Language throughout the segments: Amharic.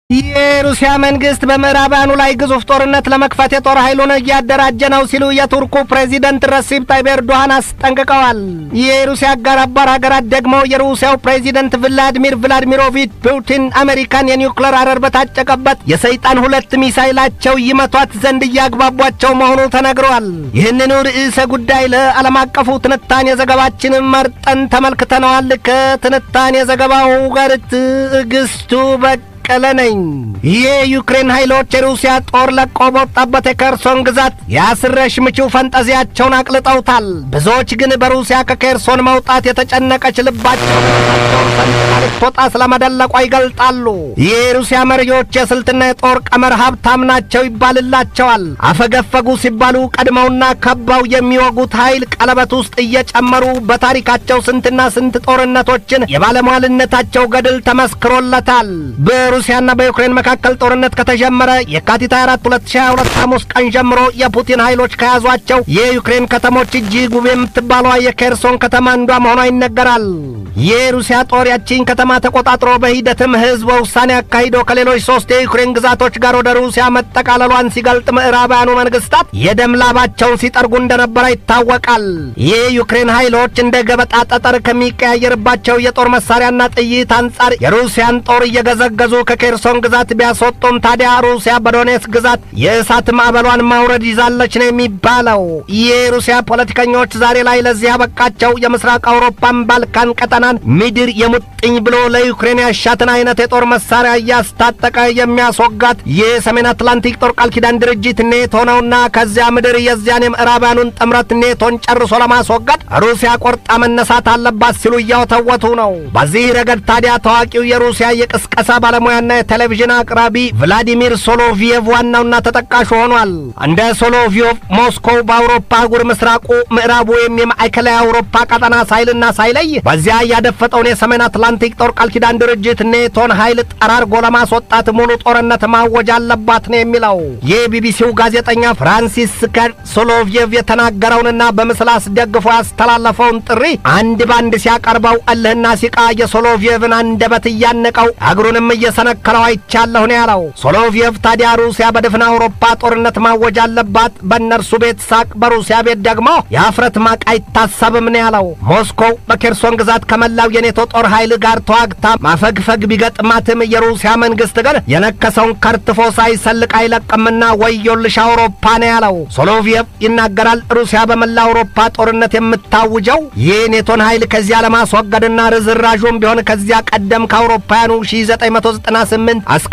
የሩሲያ መንግስት በምዕራባውያኑ ላይ ግዙፍ ጦርነት ለመክፈት የጦር ኃይሉን እያደራጀ ነው ሲሉ የቱርኩ ፕሬዚደንት ረሲፕ ታይብ ኤርዶሃን አስጠንቅቀዋል። የሩሲያ አጋር አባር ሀገራት ደግሞ የሩሲያው ፕሬዚደንት ቭላዲሚር ቭላዲሚሮቪች ፑቲን አሜሪካን የኒውክሌር አረር በታጨቀበት የሰይጣን ሁለት ሚሳይላቸው ይመቷት ዘንድ እያግባቧቸው መሆኑ ተነግሯል። ይህንኑ ርዕሰ ጉዳይ ለዓለም አቀፉ ትንታኔ ዘገባችን መርጠን ተመልክተነዋል። ከትንታኔ ዘገባው ጋር ትዕግስቱ በ ቀለ ነኝ። የዩክሬን ኃይሎች የሩሲያ ጦር ለቆ በወጣበት የኬርሶን ግዛት የአስረሽ ምቹ ፈንጠዚያቸውን አቅልጠውታል። ብዙዎች ግን በሩሲያ ከኬርሶን መውጣት የተጨነቀች ልባቸው ልትወጣ ስለመደለቋ ይገልጣሉ። የሩሲያ መሪዎች የስልትና የጦር ቀመር ሀብታም ናቸው ይባልላቸዋል። አፈገፈጉ ሲባሉ ቀድመውና ከባው የሚወጉት ኃይል ቀለበት ውስጥ እየጨመሩ በታሪካቸው ስንትና ስንት ጦርነቶችን የባለሟልነታቸው ገድል ተመስክሮለታል። በሩሲያና በዩክሬን መካከል ጦርነት ከተጀመረ የካቲት 24 2022 ሐሙስ ቀን ጀምሮ የፑቲን ኃይሎች ከያዟቸው የዩክሬን ከተሞች እጅግ ውብ የምትባሏ የኬርሶን ከተማ አንዷ መሆኗ ይነገራል። የሩሲያ ጦር ያቺን ከተማ ተቆጣጥሮ በሂደትም ሕዝበ ውሳኔ አካሂዶ ከሌሎች ሶስት የዩክሬን ግዛቶች ጋር ወደ ሩሲያ መጠቃለሏን ሲገልጥ ምዕራባውያኑ መንግስታት የደም ላባቸውን ሲጠርጉ እንደነበረ ይታወቃል። የዩክሬን ኃይሎች እንደ ገበጣ ጠጠር ከሚቀያየርባቸው የጦር መሳሪያና ጥይት አንጻር የሩሲያን ጦር እየገዘገዙ ከኬርሶን ግዛት ቢያስወጡም ታዲያ ሩሲያ በዶኔትስ ግዛት የእሳት ማዕበሏን ማውረድ ይዛለች ነው የሚባለው። የሩሲያ ፖለቲከኞች ዛሬ ላይ ለዚህ ያበቃቸው የምስራቅ አውሮፓን ባልካን ቀጠናን ምድር የሙጥኝ ብሎ ለዩክሬን ያሻትን አይነት የጦር መሳሪያ እያስታጠቀ የሚያስወጋት የሰሜን አትላንቲክ ጦር ቃል ኪዳን ድርጅት ኔቶ ነውና ከዚያ ምድር የዚያን የምዕራባውያኑን ጥምረት ኔቶን ጨርሶ ለማስወገድ ሩሲያ ቆርጣ መነሳት አለባት ሲሉ እያወተወቱ ነው። በዚህ ረገድ ታዲያ ታዋቂው የሩሲያ የቅስቀሳ ባለሙያና የቴሌቪዥን አቅራቢ ቭላዲሚር ሶሎቪየቭ ዋናውና ተጠቃሹ ሆኗል። እንደ ሶሎቪየቭ ሞስኮው በአውሮፓ አህጉር ምስራቁ፣ ምዕራቡ ወይም የማዕከላዊ አውሮፓ ቀጠና ሳይልና ሳይለይ በዚያ ያደፈጠውን የሰሜን አትላንቲክ ጦር ቃል ኪዳን ድርጅት ኔቶን ኃይል ጠራርጎ ለማስወጣት ሙሉ ጦርነት ማወጅ አለባት ነው የሚለው። የቢቢሲው ጋዜጠኛ ፍራንሲስ ስከር ሶሎቪየቭ የተናገረውንና በምስል አስደግፎ ያስተላለፈውን ጥሪ አንድ ባንድ ሲያቀርበው እልህና ሲቃ የሶሎቪየቭን አንደበት እያነቀው እግሩንም እየሰነከለው አይቻለሁ ነው ያለው። ሶሎቪየቭ ታዲያ ሩሲያ በድፍን አውሮፓ ጦርነት ማወጅ አለባት፣ በእነርሱ ቤት ሳቅ፣ በሩሲያ ቤት ደግሞ የአፍረት ማቅ አይታሰብም ነው ያለው። ሞስኮው በኬርሶን ግዛት ከመላው የኔቶ ጦር ኃይል ጋር ተዋግታ ማፈግፈግ ቢገጥማትም የሩሲያ መንግስት ግን የነከሰውን ከርትፎ ሳይሰልቅ አይለቅምና ወዮልሽ አውሮፓ ነው ያለው። ሶሎቪየቭ ይናገራል። ሩሲያ በመላ አውሮፓ ጦርነት የምታውጀው የኔቶን ኃይል ከዚያ ለማስወገድና ርዝራዡም ቢሆን ከዚያ ቀደም ከአውሮፓውያኑ 1998 እስከ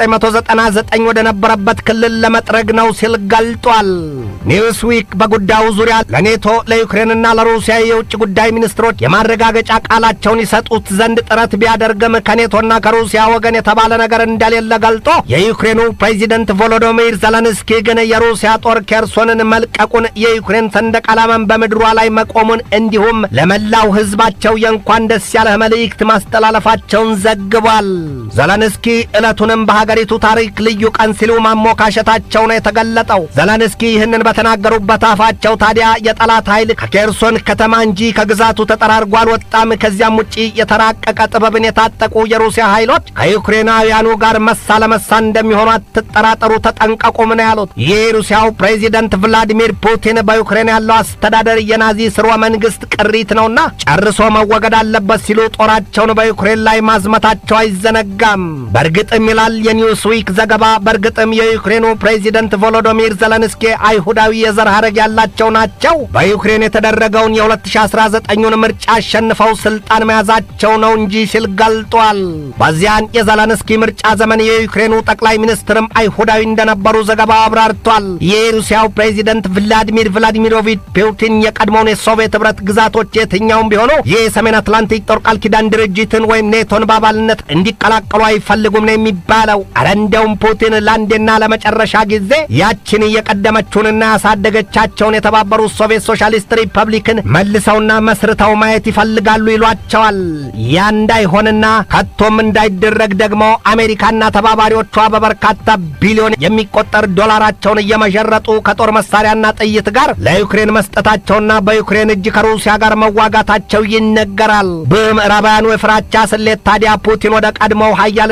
1999 ወደ ነበረበት ክልል ለመጥረግ ነው ሲል ገልጧል። ኒውስዊክ በጉዳዩ ዙሪያ ለኔቶ ለዩክሬንና ለሩሲያ የውጭ ጉዳይ ሚኒስትሮች የማረጋገጫ ቃላቸውን ይሰጡት ዘንድ ጥረት ቢያደርግም ከኔቶና ከሩሲያ ወገን የተባለ ነገር እንደሌለ ገልጦ የዩክሬኑ ፕሬዚደንት ቮሎዶሚር ዘለንስኪ ግን የሩሲያ ጦር ኬርሶንን መልቀቁን፣ የዩክሬን ሰንደቅ ዓላማን በምድሯ ላይ መቆሙን እንዲሁም ለመላው ሕዝባቸው የእንኳን ደስ ያለህ መልእክት ማስተላለፋቸውን ዘግቧል። ዘለንስኪ ዕለቱንም በሀገሪቱ ታሪክ ልዩ ቀን ሲሉ ማሞካሸታቸው ነው የተገለጠው። ዘለንስኪ ይህንን በተናገሩበት አፋቸው ታዲያ የጠላት ኃይል ከኬርሶን ከተማ እንጂ ከግዛቱ ተጠራርጎ አልወጣም። ከዚያም ውጪ የተራቀቀ ጥበብን የታጠቁ የሩሲያ ኃይሎች ከዩክሬናውያኑ ጋር መሳ ለመሳ እንደሚሆኑ አትጠራጠሩ፣ ተጠንቀቁም ነው ያሉት። ይህ ሩሲያው ፕሬዚደንት ቭላዲሚር ፑቲን በዩክሬን ያለው አስተዳደር የናዚ ስርወ መንግስት ቅሪት ነውና ጨርሶ መወገድ አለበት ሲሉ ጦራቸውን በዩክሬን ላይ ማዝመታቸው አይዘነጋም። በእርግጥም ይላል የኒውስዊክ ዘገባ፣ በእርግጥም የዩክሬኑ ፕሬዚደንት ቮሎዶሚር ዘለንስኪ አይሁዳዊ የዘር ሐረግ ያላቸው ናቸው። በዩክሬን የተደረገውን የ2019ን ምርጫ አሸንፈው ስልጣን መያዛቸው ነው እንጂ ሲል ገልጧል። በዚያን የዘለንስኪ ምርጫ ዘመን የዩክሬኑ ጠቅላይ ሚኒስትርም አይሁዳዊ እንደነበሩ ዘገባው አብራርቷል። የሩሲያው ፕሬዚደንት ቭላዲሚር ቭላዲሚሮቪች ፑቲን የቀድሞውን የሶቪየት ኅብረት ግዛቶች የትኛውም ቢሆኑ የሰሜን አትላንቲክ ጦር ቃል ኪዳን ድርጅትን ወይም ኔቶን በአባልነት እንዲቀላቀሉ አይፈልጉም ነው የሚባለው። አረ እንደውም ፑቲን ለአንዴና ለመጨረሻ ጊዜ ያችን የቀደመችውንና ያሳደገቻቸውን የተባበሩት ሶቪየት ሶሻሊስት ሪፐብሊክን መልሰውና መስርተው ማየት ይፈልጋሉ ይሏቸዋል። ያ እንዳይሆንና ከቶም እንዳይደረግ ደግሞ አሜሪካና ተባባሪዎቿ በበርካታ ቢሊዮን የሚቆጠር ዶላራቸውን እየመዠረጡ ከጦር መሳሪያና ጥይት ጋር ለዩክሬን መስጠታቸውና በዩክሬን እጅ ከሩሲያ ጋር መዋጋታቸው ይነገራል። በምዕራባውያኑ የፍራቻ ስሌት ታዲያ ፑቲን ወደ ቀድሞው ሀያል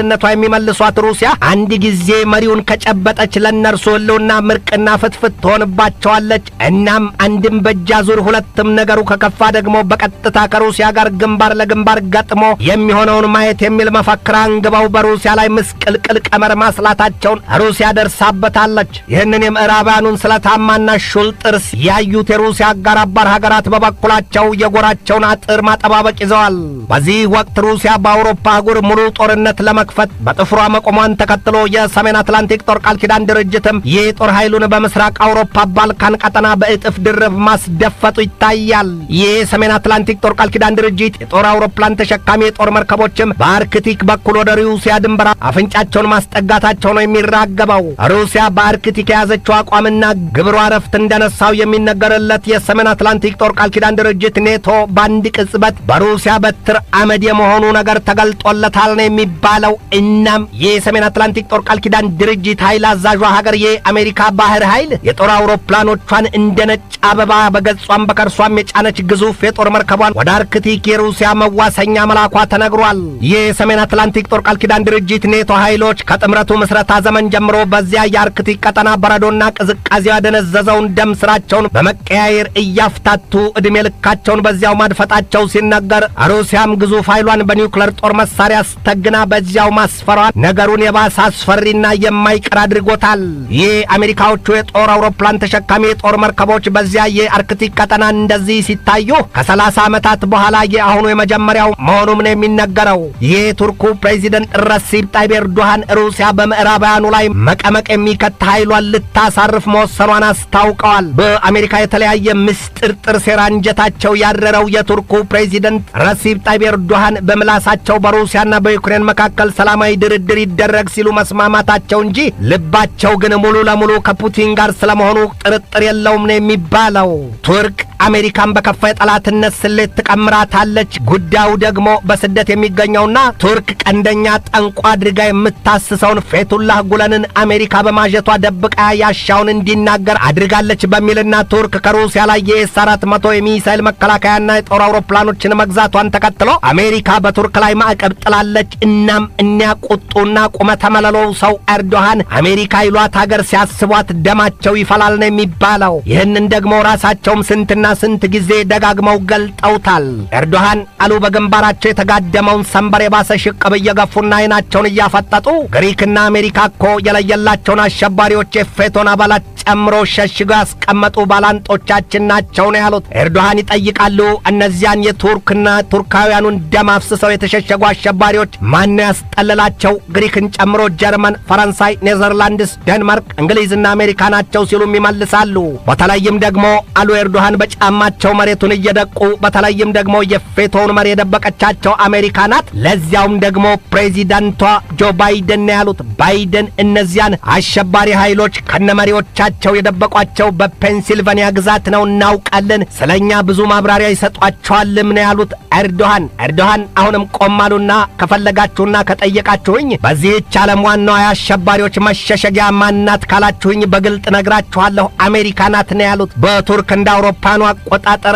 አባልነቷ የሚመልሷት ሩሲያ አንድ ጊዜ መሪውን ከጨበጠች ለእነርሱ ህልውና ምርቅና ፍትፍት ትሆንባቸዋለች። እናም አንድም በእጅ አዙር ሁለትም ነገሩ ከከፋ ደግሞ በቀጥታ ከሩሲያ ጋር ግንባር ለግንባር ገጥሞ የሚሆነውን ማየት የሚል መፈክር አንግበው በሩሲያ ላይ ምስቅልቅል ቀመር ማስላታቸውን ሩሲያ ደርሳበታለች። ይህንን የምዕራባውያኑን ስለታማና ሹል ጥርስ ያዩት የሩሲያ አጋር አባር ሀገራት በበኩላቸው የጎራቸውን አጥር ማጠባበቅ ይዘዋል። በዚህ ወቅት ሩሲያ በአውሮፓ አህጉር ሙሉ ጦርነት ለመክፈት በጥፍሯ መቆሟን ተከትሎ የሰሜን አትላንቲክ ጦር ቃል ኪዳን ድርጅትም ይህ ጦር ኃይሉን በምስራቅ አውሮፓ ባልካን ቀጠና በእጥፍ ድርብ ማስደፈጡ ይታያል። ይህ የሰሜን አትላንቲክ ጦር ቃል ኪዳን ድርጅት የጦር አውሮፕላን ተሸካሚ የጦር መርከቦችም በአርክቲክ በኩል ወደ ሩሲያ ድንበር አፍንጫቸውን ማስጠጋታቸው ነው የሚራገበው። ሩሲያ በአርክቲክ የያዘችው አቋምና ግብሯ ረፍት እንደነሳው የሚነገርለት የሰሜን አትላንቲክ ጦር ቃል ኪዳን ድርጅት ኔቶ በአንድ ቅጽበት በሩሲያ በትር አመድ የመሆኑ ነገር ተገልጦለታል ነው የሚባለው። እናም ይህ የሰሜን አትላንቲክ ጦር ቃል ኪዳን ድርጅት ኃይል አዛዧ ሀገር የአሜሪካ ባህር ኃይል የጦር አውሮፕላኖቿን እንደ ነጭ አበባ በገጿም በከርሷም የጫነች ግዙፍ የጦር መርከቧን ወደ አርክቲክ የሩሲያ መዋሰኛ መላኳ ተነግሯል። ይህ የሰሜን አትላንቲክ ጦር ቃል ኪዳን ድርጅት ኔቶ ኃይሎች ከጥምረቱ ምስረታ ዘመን ጀምሮ በዚያ የአርክቲክ ቀጠና በረዶና ቅዝቃዜው ያደነዘዘውን ደም ስራቸውን በመቀያየር እያፍታቱ ዕድሜ ልካቸውን በዚያው ማድፈጣቸው ሲነገር ሩሲያም ግዙፍ ኃይሏን በኒውክለር ጦር መሳሪያ ስተግና በዚያው ማስፈሯን ነገሩን የባሰ አስፈሪና የማይቀር አድርጎታል። ይህ አሜሪካዎቹ የጦር አውሮፕላን ተሸካሚ የጦር መርከቦች በዚያ የአርክቲክ ቀጠና እንደዚህ ሲታዩ ከሰላሳ ዓመታት በኋላ የአሁኑ የመጀመሪያው መሆኑም ነው የሚነገረው። ይህ ቱርኩ ፕሬዚደንት ረሲብ ጣይብ ኤርዶሃን ሩሲያ በምዕራባውያኑ ላይ መቀመቅ የሚከት ኃይሏን ልታሳርፍ መወሰኗን አስታውቀዋል። በአሜሪካ የተለያየ ምስጢር ጥር ሴራ አንጀታቸው ያረረው የቱርኩ ፕሬዚደንት ረሲብ ጣይብ ኤርዶሃን በምላሳቸው በሩሲያና በዩክሬን መካከል ሰላማዊ ድርድር ይደረግ ሲሉ መስማማታቸው እንጂ ልባቸው ግን ሙሉ ለሙሉ ከፑቲን ጋር ስለመሆኑ ጥርጥር የለውም ነው የሚባለው። ቱርክ አሜሪካን በከፋ የጠላትነት ስሌት ትቀምራታለች። ጉዳዩ ደግሞ በስደት የሚገኘውና ቱርክ ቀንደኛ ጠንቋ አድርጋ የምታስሰውን ፌቱላህ ጉለንን አሜሪካ በማጀቷ ደብቃ ያሻውን እንዲናገር አድርጋለች በሚልና ቱርክ ከሩሲያ ላይ የኤስ አራት መቶ የሚሳይል መከላከያና የጦር አውሮፕላኖችን መግዛቷን ተከትሎ አሜሪካ በቱርክ ላይ ማዕቀብ ጥላለች። እናም እኒያ ቁጡና ቁመተ መለሎው ሰው ኤርዶሃን አሜሪካ ይሏት ሀገር ሲያስቧት ደማቸው ይፈላል ነው የሚባለው። ይህንን ደግሞ ራሳቸውም ስንትና ስንት ጊዜ ደጋግመው ገልጠውታል። ኤርዶሃን አሉ በግንባራቸው የተጋደመውን ሰንበር የባሰ ሽቅብ እየገፉና አይናቸውን እያፈጠጡ ግሪክና አሜሪካ እኮ የለየላቸውን አሸባሪዎች የፌቶን አባላት ጨምሮ ሸሽገው ያስቀመጡ ባላንጦቻችን ናቸው ነው ያሉት። ኤርዶሃን ይጠይቃሉ። እነዚያን የቱርክና ቱርካውያኑን ደም አፍስሰው የተሸሸጉ አሸባሪዎች ማነው ያስጠለላቸው? ግሪክን ጨምሮ ጀርመን፣ ፈረንሳይ፣ ኔዘርላንድስ፣ ደንማርክ፣ እንግሊዝና አሜሪካ ናቸው ሲሉም ይመልሳሉ። በተለይም ደግሞ አሉ ኤርዶሃን በጫማቸው መሬቱን እየደቁ በተለይም ደግሞ የፌቶውን መሪ የደበቀቻቸው አሜሪካ ናት። ለዚያውም ደግሞ ፕሬዚዳንቷ ጆ ባይደን ነው ያሉት። ባይደን እነዚያን አሸባሪ ኃይሎች ከነመሪዎቻቸው የደበቋቸው በፔንሲልቫኒያ ግዛት ነው እናውቃለን፣ ስለኛ ብዙ ማብራሪያ ይሰጧቸዋልም ነው ያሉት ኤርዶሃን። ኤርዶሃን አሁንም ቆማሉና ከፈለጋችሁና ከጠየቃችሁኝ በዚህች ዓለም ዋናዋ የአሸባሪዎች መሸሸጊያ ማናት ካላችሁኝ በግልጥ ነግራችኋለሁ አሜሪካ ናት ነው ያሉት። በቱርክ እንደ አውሮፓኑ አቆጣጠር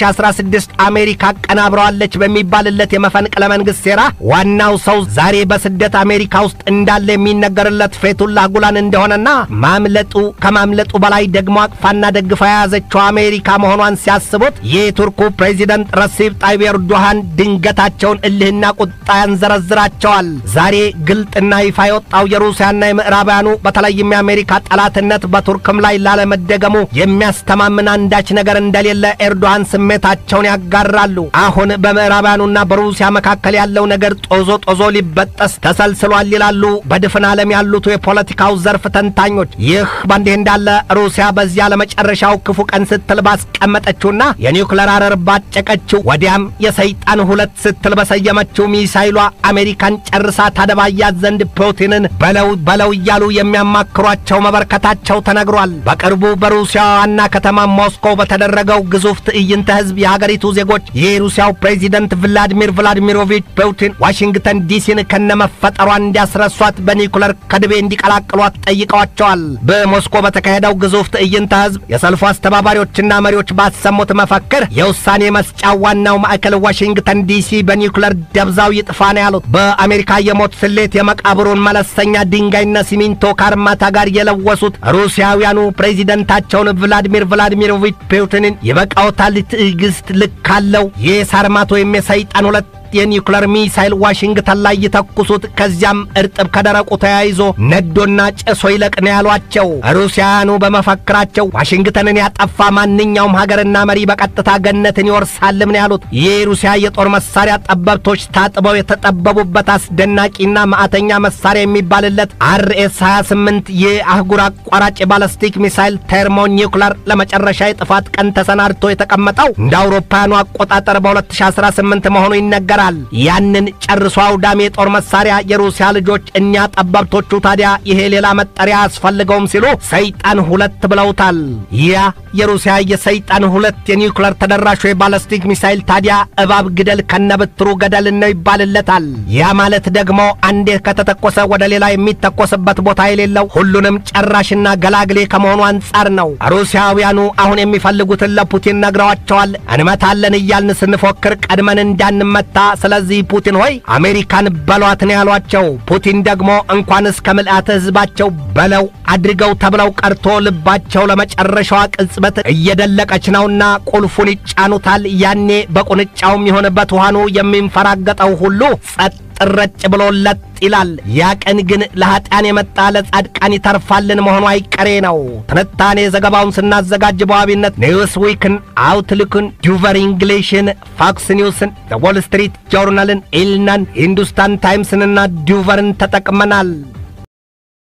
በ2016 አሜሪካ አቀናብረዋለች በሚባልለት የመፈንቅለ መንግሥት ሴራ ዋናው ሰው ዛሬ በስደት አሜሪካ ውስጥ እንዳለ የሚነገርለት ፌቱላህ ጉላን እንደሆነና ማምለጡ ከማምለጡ በላይ ደግሞ አቅፋና ደግፋ የያዘችው አሜሪካ መሆኗን ሲያስቡት የቱርኩ ፕሬዚደንት ረሲብ ጣይብ ኤርዶሃን ድንገታቸውን እልህና ቁጣ ያንዘረዝራቸዋል። ዛሬ ግልጥና ይፋ የወጣው የሩሲያና የምዕራባውያኑ በተለይም የአሜሪካ ጠላትነት በቱርክም ላይ ላለመደገሙ የሚያስተማምን አንዳች ነገር እንደሌለ ኤርዶሃን ስሜታቸውን ያጋራሉ። አሁን በምዕራባውያኑና በሩሲያ መካከል ያለው ነገር ጦዞ ጦዞ ሊበጠስ ተሰልስሏል ይላሉ በድፍን ዓለም ያሉት የፖለቲካው ዘርፍ ተንታኞች። ይህ በእንዲህ እንዳለ ሩሲያ በዚያ ለመጨረሻው ክፉ ቀን ስትል ባስቀመጠችውና የኒውክለር አረር ባጨቀችው ወዲያም የሰይጣን ሁለት ስትል በሰየመችው ሚሳይሏ አሜሪካን ጨርሳ ታደባያት ዘንድ ፑቲንን በለው በለው እያሉ የሚያማክሯቸው መበርከታቸው ተነግሯል። በቅርቡ በሩሲያ ዋና ከተማ ሞስኮ በተደረገው ግዙፍ ትዕይንተ ህዝብ የሀገሪቱ ዜጎች የሩሲያው ፕሬዚደንት ቭላዲሚር ቭላዲሚሮቪች ፑቲን ዋሽንግተን ዲሲን ከነመፈጠሯ እንዲያስረሷት በኒውክለር ከድቤ እንዲቀላቅሏት ጠይቀዋቸዋል። በሞስኮ በተካ በተካሄደው ግዙፍ ትዕይንተ ህዝብ የሰልፉ አስተባባሪዎችና መሪዎች ባሰሙት መፈክር የውሳኔ መስጫ ዋናው ማዕከል ዋሽንግተን ዲሲ በኒውክለር ደብዛው ይጥፋ ነው ያሉት። በአሜሪካ የሞት ስሌት የመቃብሩን መለስተኛ ድንጋይና ሲሚንቶ ከአርማታ ጋር የለወሱት ሩሲያውያኑ ፕሬዚደንታቸውን ቭላዲሚር ቭላዲሚሮቪች ፑቲንን ይበቃዎታል፣ ትዕግስት ልክ አለው፣ የሳርማት ወይም የሰይጣን ሁለት የኒውክለር ሚሳይል ዋሽንግተን ላይ የተኩሱት ከዚያም እርጥብ ከደረቁ ተያይዞ ነዶና ጭሶ ይለቅ ነው ያሏቸው። ሩሲያውያኑ በመፈክራቸው ዋሽንግተንን ያጠፋ ማንኛውም ሀገርና መሪ በቀጥታ ገነትን ይወርሳልም ነው ያሉት። የሩሲያ የጦር መሳሪያ ጠበብቶች ታጥበው የተጠበቡበት አስደናቂና ማዕተኛ መሳሪያ የሚባልለት አርኤስ 28 የአህጉር አቋራጭ ባለስቲክ ሚሳይል ተርሞ ኒውክለር ለመጨረሻ የጥፋት ቀን ተሰናድቶ የተቀመጠው እንደ አውሮፓውያኑ አቆጣጠር በ2018 መሆኑ ይነገራል። ያንን ጨርሶ አውዳሚ የጦር መሳሪያ የሩሲያ ልጆች እኛ ጠበብቶቹ ታዲያ ይሄ ሌላ መጠሪያ አያስፈልገውም ሲሉ ሰይጣን ሁለት ብለውታል። ያ የሩሲያ የሰይጣን ሁለት የኒውክለር ተደራሹ የባለስቲክ ሚሳይል ታዲያ እባብ ግደል ከነብትሩ ገደል ነው ይባልለታል። ያ ማለት ደግሞ አንዴ ከተተኮሰ ወደ ሌላ የሚተኮስበት ቦታ የሌለው ሁሉንም ጨራሽና ገላግሌ ከመሆኑ አንጻር ነው። ሩሲያውያኑ አሁን የሚፈልጉትን ለፑቲን ነግረዋቸዋል። እንመታለን እያልን ስንፎክር ቀድመን እንዳንመታ ስለዚህ ፑቲን ሆይ አሜሪካን በሏት ነው ያሏቸው። ፑቲን ደግሞ እንኳንስ ከምልአተ ሕዝባቸው በለው አድርገው ተብለው ቀርቶ ልባቸው ለመጨረሻዋ ቅጽበት እየደለቀች ነውና ቁልፉን ይጫኑታል። ያኔ በቁንጫውም ይሆን በትኋኑ የሚንፈራገጠው ሁሉ ጸጥ ረጭ ብሎለት ይላል። ያ ቀን ግን ለኀጢአን የመጣ ለጻድቃን ይተርፋልን መሆኑ አይቀሬ ነው። ትንታኔ ዘገባውን ስናዘጋጅ በዋቢነት ኒውስ ዊክን፣ አውትሉክን፣ ዱቨር ኢንግሊሽን፣ ፋክስ ኒውስን፣ ዘ ዎል ስትሪት ጆርናልን፣ ኢልናን፣ ሂንዱስታን ታይምስንና ዱቨርን ተጠቅመናል።